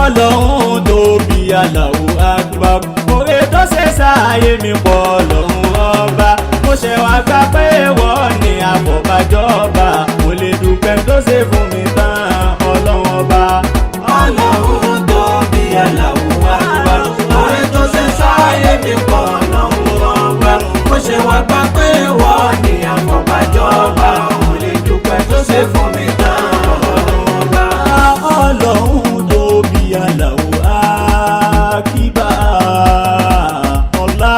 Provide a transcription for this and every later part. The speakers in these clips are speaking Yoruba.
ọlọ́run tóbi Allahu Akbar oore tó ṣe sáàyè mi pọ̀ ọlọ́run ọba mo ṣe wá gbà pé wọ́n ní àfọ̀bàjọba mo lè dúpẹ́ tó ṣe fún mi tán ọlọ́run ọba. ọlọ́run tóbi Allahu Akbar oore tó ṣe sáyé mi pọ̀ ọlọ́run ọba mo ṣe wá gbà pé wọ́n ní àfọ̀bàjọba mo lè dúpẹ́ tó ṣe fún mi tán ọlọ́run ọba. ọlọ́run tóbi Allahu Akbar ọlá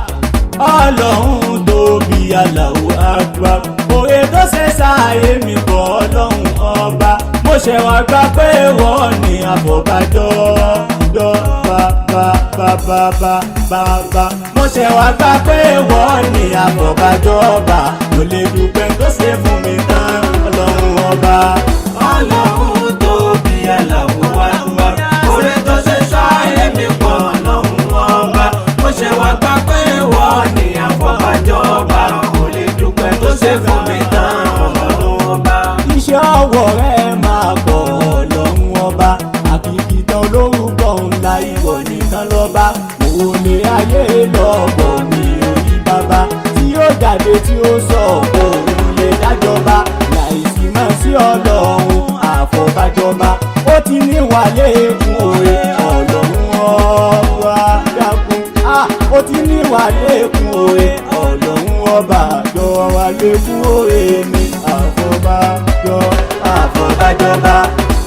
ọlọ́run tóbi Allahu Akbar òye tó ṣe sáàyè mi bọ̀ ọlọ́run ọba mo ṣe wá gbà pé wọ́n ní àfọ̀bàjọ́ dọ́ bàbá bàbá bàbá mo ṣe wá gbà pé wọ́n ní àfọ̀bàjọ́ ọba mo lè dúpẹ́ tó ṣe fún mi tán ọlọ́run ọba. ọlọ́run tóbi Allahu Akbar oore tó ṣe sáyé mi pọ̀ ọlọ́run ọba mo ṣe wá gbà pé wọ́n ní àfọ̀bàjọba mo lè dúpẹ́ tó ṣe fún mi tán ọlọ́run ọba. iṣẹ́ ọwọ́ rẹ máa pọ̀ ọlọ́run ọba àkìkìtàn olórúkọ ńlá ìwọ nìkan lọ́ba òun lè ayé lọ́bọ̀ mi ò rí bàbá tí ó jáde tí ó sọ òun lè dájọba láìsí mọ́ sí ọlọ́run àfọ̀bàjọba ó ti ní wàlé fún òye ọlọ́run ọba dákun Ah, ó ti ní wàlé fún òye ọlọ́run ọba jọ wàlé fún òye mi àfọ̀bàjọ àfọ̀bàjọba.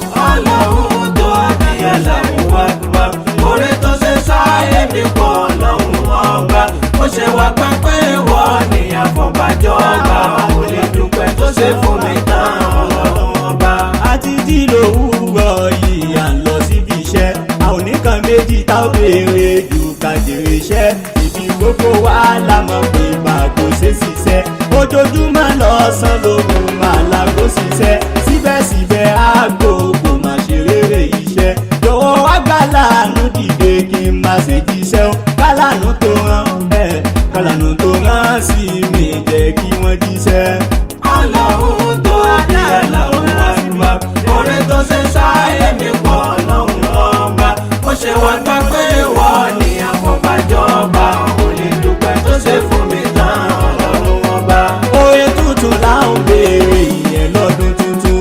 ọlọ́run tóbi Allahu Akbar oore tó ṣe sáyé mi pọ̀ ọlọ́run ọba mo ṣe wá gbà pé wọ́n ní àfọ̀bàjọba mo lè dúpẹ́ tó ṣe fún mi tán ọlọ́run ọba. àti jí lòwúrọ̀ yìí à ń lọ síbi iṣẹ́ a ò ní kan méjì tá ò béèrè jù ká jèrè iṣẹ́ ibi gbogbo wa la mọ̀ pé bàgò ṣe ṣiṣẹ́ ojoojúmọ́ lọ́sàn lóru máa lágbo ṣiṣẹ́ síbẹ̀síbẹ̀ àgbo kò má ṣe rere iṣẹ́ jọ̀wọ́ wá gbà láàánú dìde kí n má ṣe jíṣẹ́ o kálánú tó rán ẹ̀ kálánú tó rán sí mi jẹ́ kí wọ́n jíṣẹ́. ọlọ́run tóbi Allahu Akbar oore tó ṣe sáyé mi pọ̀ ọlọ́run ọba mo ṣe wá gbà pé wọ́n ní àfọ̀bàjọba mo lè dúpẹ́ tó ṣe fún mi tán ọlọ́run ọba. Oye tuntun là ń béèrè ìyẹn lọ́dún tuntun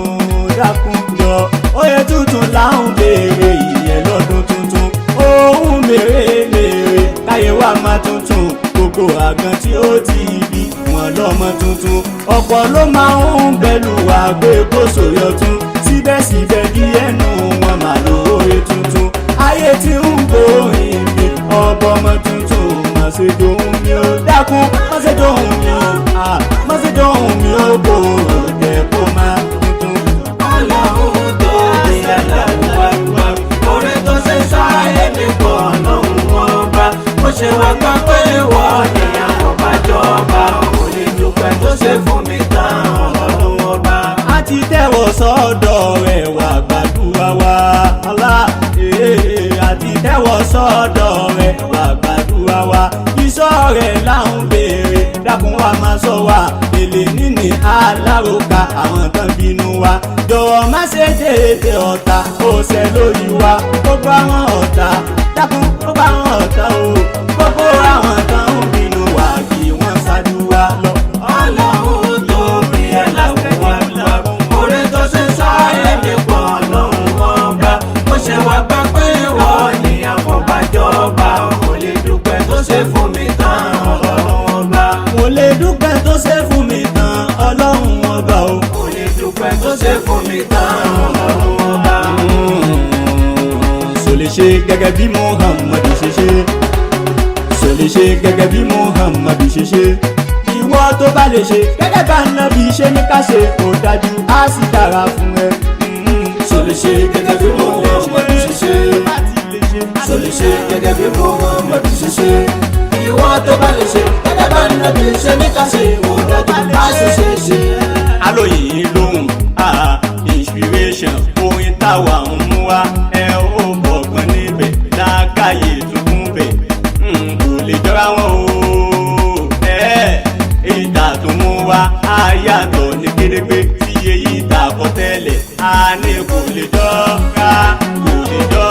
dákun jọ. Oye tuntun là ń béèrè ìyẹn lọ́dún tuntun. Ohun mèremère káyé wa máa tuntun. Gbogbo àgàn tí ó ti bí wọn lọ́mọ tuntun. Ọ̀pọ̀ ló máa ń bẹ̀lú àgbé kóso yọtún. Síbẹ̀síbẹ̀ bí ẹnu wọn máa lo oye tuntun. Ayé tí ń gbórin mi ọbọ̀ ọmọ tuntun. Má ṣe dòun mi ó dákun. Má ṣe dòun mi ó. Ah, Má ṣe dòun mi ó bò ó jẹ́ kó máa tuntun. ọlọ́run tóbi Allahu Akbar oore tó ṣe sáyé mi pọ̀ ọlọ́run ọba mo ṣe wá gbà pé wọ́n ní àfọ̀bàjọba mo lè dúpẹ́ tó ṣe fún mi tán ọlọ́run ọba. a ti tẹ̀wọ̀ sọ́dọ̀ rẹ̀ wá gbàdúrà wa Allah ee a ti tẹ̀wọ̀ sọ́dọ̀ rẹ̀ wá gbàdúrà wa iṣọ́ rẹ̀ là ń béèrè dákun wa máa sọ wa èlé níní aláròkà àwọn kan bínú wa jọ̀wọ́ má ṣe déédé ọ̀tá ó ṣe lórí wa gbogbo àwọn ọ̀tá dákun gbogbo àwọn ọ̀tá o gbogbo àwọn kan ń bínú wa kí wọ́n ṣáájú wa lọ. ọlọ́run tóbi Allahu Akbar oore tó ṣe sáyé mi pọ̀ ọlọ́run ọba mo ṣe wá gbà pé wọ́n ní àfọ̀bàjọba mo lè dúpẹ́ tó ṣe fún mi tán ọlọ́run ọba. mo lè dúpẹ́ tó ṣe fún mi tán ọlọ́run ọba o. mo lè dúpẹ́ tó ṣe fún mi tán ọlọ́run ọba. so lè ṣe gẹ́gẹ́ bí muhammadu ṣe ṣe so lè ṣe gẹ́gẹ́ bí muhammadu ṣe ṣe ìwọ tó bá lè ṣe gẹ́gẹ́ bá nàbí ṣe ní ká ṣe kò dájú á sì dára fún ẹ. so lè ṣe gẹ́gẹ́ bí Muhammadu ṣe ṣe so lè ṣe gẹ́gẹ́ bí Muhammadu ṣe ṣe ìwọ tó bá lè ṣe gẹ́gẹ́ bá nàbí ṣe ní ká ṣe kò dájú á sì ṣe ṣe. alóyìn lóhùn ah inspiration orin táwa ń mú wá ẹ ó bọ̀gbọ́n níbẹ̀ lákàyè tuntun bẹ̀ Mm, kò lè jọra wọn o ẹ ìta tó mú wá á yàtọ̀ ní kérégbé tí èyí ta kọ tẹ́lẹ̀ á ní kò lè jọra kò lè jọra.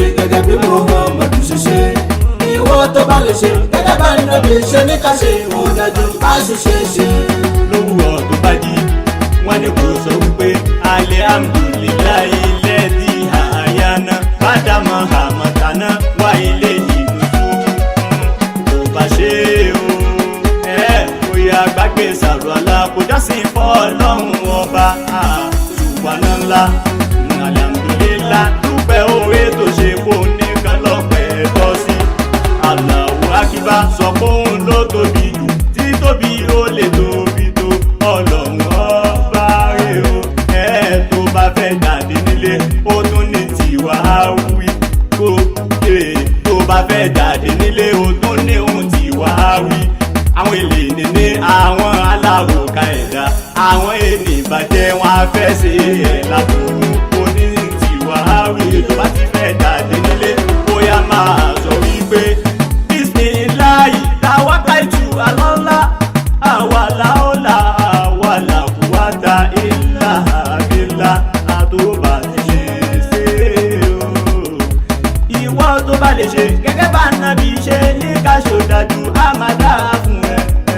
gẹ́gẹ́ bí Muhammadu ṣe ṣe ìwọ tó bá lè ṣe gẹ́gẹ́ bá nàbí ṣe ní ká ṣe ó dájú bá sì ṣe ṣe. lówùrọ̀ tó bá jí wọ́n ní kò sọ wípé alihamdulilayi lẹ́ẹ̀dí àyànà bàdàmọ́ àmọ̀tánà wá ilé ìlú tó bá ṣe o ẹ bóyá gbàgbé sàrọ̀lá kò jásí fọ́ ọlọ́run ọba ṣùgbọ́n ńlá alihamdulilá dúpẹ́ oore tó ṣe kó nìkan lọ́pẹ́ tọ́ sí aláwọ̀ akíbá sọ pé òun ló tóbi jù tí tóbi ó lè tóbi tó ọlọ́run ọba rè o ẹ tó bá fẹ́ jáde nílé ó tún ní tiwa wí kó ẹ tó bá fẹ́ jáde nílé ó tún ní ohun tiwa wí àwọn èlé níní àwọn alárùkà ẹ̀dá àwọn ènìyàn ìbàjẹ́ wọn á fẹ́ ṣe ẹ̀ lábùkù oní tiwa wí tó bá ti fẹ́ jáde nílé bóyá máa sọ wípé bisimilayi tawakaitu alọ́lá àwàláọ́lá àwàlàkùwàtà ilà abilà àtòbà ti ṣe o. ìwọ tó bá lè ṣe gẹ́gẹ́ bá nàbí ṣe ní káṣó dájú àmàdá fún ẹ.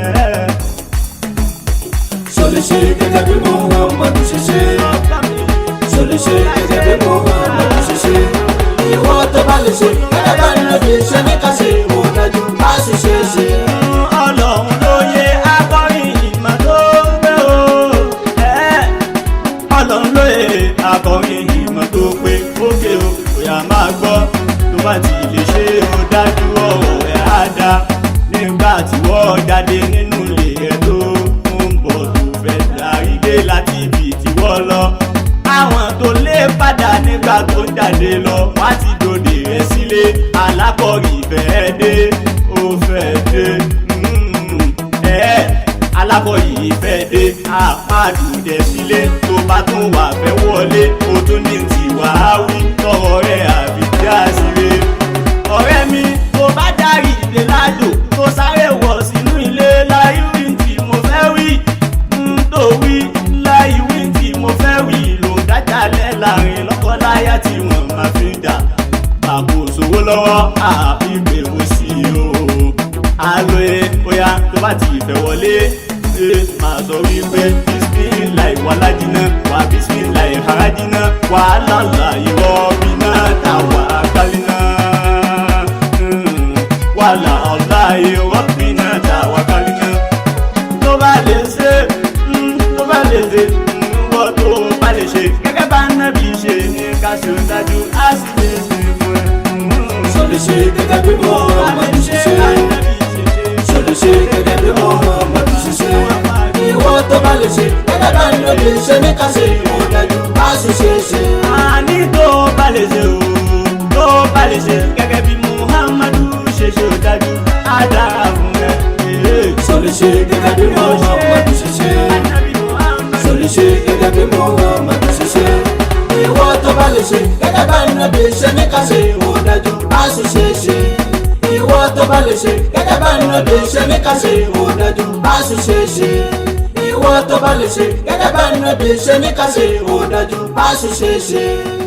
ṣo lè ṣe gẹ́gẹ́ bí Muhammadu ṣe ṣe ṣo lè ṣe gẹ́gẹ́ bí Muhammadu ṣe ṣe ìwọ tó bá lè ṣe gẹ́gẹ́ bá nàbí ṣe ní ká ṣe ó dájú bá sì ṣe ṣe. ọlọ́run ló yẹ akọrin ìmọ̀ tó pé o. ẹ́ ọlọ́run ló yẹ akọrin ìmọ̀ tó pé ókè o bóyá máa gbọ́ tó bá ti lè ṣe ó dájú ọ̀rọ̀ ẹ̀ á dá nígbà tí wọ́n jáde nínú ilé ẹ̀ tó ń bọ̀ tó fẹ́ darí dé láti ibi tí wọ́n lọ. àwọn tó lé padà nígbà tó ń jáde lọ wá ti dòde rẹ̀ sílé alákọ̀rí fẹ́ dé ó fẹ́ dé mm, ẹ̀ alákọ̀rí fẹ́ dé àpàdùdẹ sílé tó bá tún wà fẹ́ wọlé ó tún ní tiwa wí tọrọ rẹ̀ àbí dá sílé ọ̀rẹ́ mi tó bá dárí ìdè ládò tó sáré wọ̀ sínú ilé láì wí tí mo fẹ́ wí ń tó wí láì wí tí mo fẹ́ wí ló ń dájàlẹ̀ láàrin lọ́kọ́láyà tí wọ́n máa fi ń jà àpò sówó lọ́wọ́ àìgbè wò sí o alo e bóyá tó bá ti fẹ́ wọlé ẹ máa sọ wípé bisimilayi wàlájínà wà bisimilayi harajínà wàhálà ìwọ bínà táwa kálínà wàhálà ọ̀la ìwọ bínà táwa kálínà tó bá lè ṣe mm, tó bá lè ṣe mm, wọ́n tó bá lè ṣe gẹ́gẹ́ bá nábì ṣe ní ká ṣe ń dájú á sì lè ṣe fún ẹ. Mm. ṣo lè ṣe gẹ́gẹ́ bí Muhammadu ṣe ṣe ṣo lè ṣe gẹ́gẹ́ bí Muhammadu ṣe ṣe ìwọ tó bá lè ṣe gẹ́gẹ́ bá nàbí ṣe ní ká ṣe ó dájú bá sì ṣe ṣe. àní tó bá lè ṣe o tó bá lè ṣe gẹ́gẹ́ bí muhammadu ṣe ṣe ò dájú á dára fún ẹ. ṣo lè ṣe gẹ́gẹ́ bí Muhammadu ṣe ṣe ṣo lè ṣe gẹ́gẹ́ bí Muhammadu ṣe ṣe ìwọ tó bá lè ṣe gẹ́gẹ́ bá nàbí ṣe ní ká ṣe ó dájú bá sì ṣe ṣe. ìwọ tó bá lè ṣe gẹ́gẹ́ bá nàbí ṣe ní ká ṣe ó dájú bá sì ṣe ṣe. ìwọ tó bá lè ṣe gẹ́gẹ́ bá nàbí ṣe ní ká ṣe ó dájú bá sì ṣe ṣe.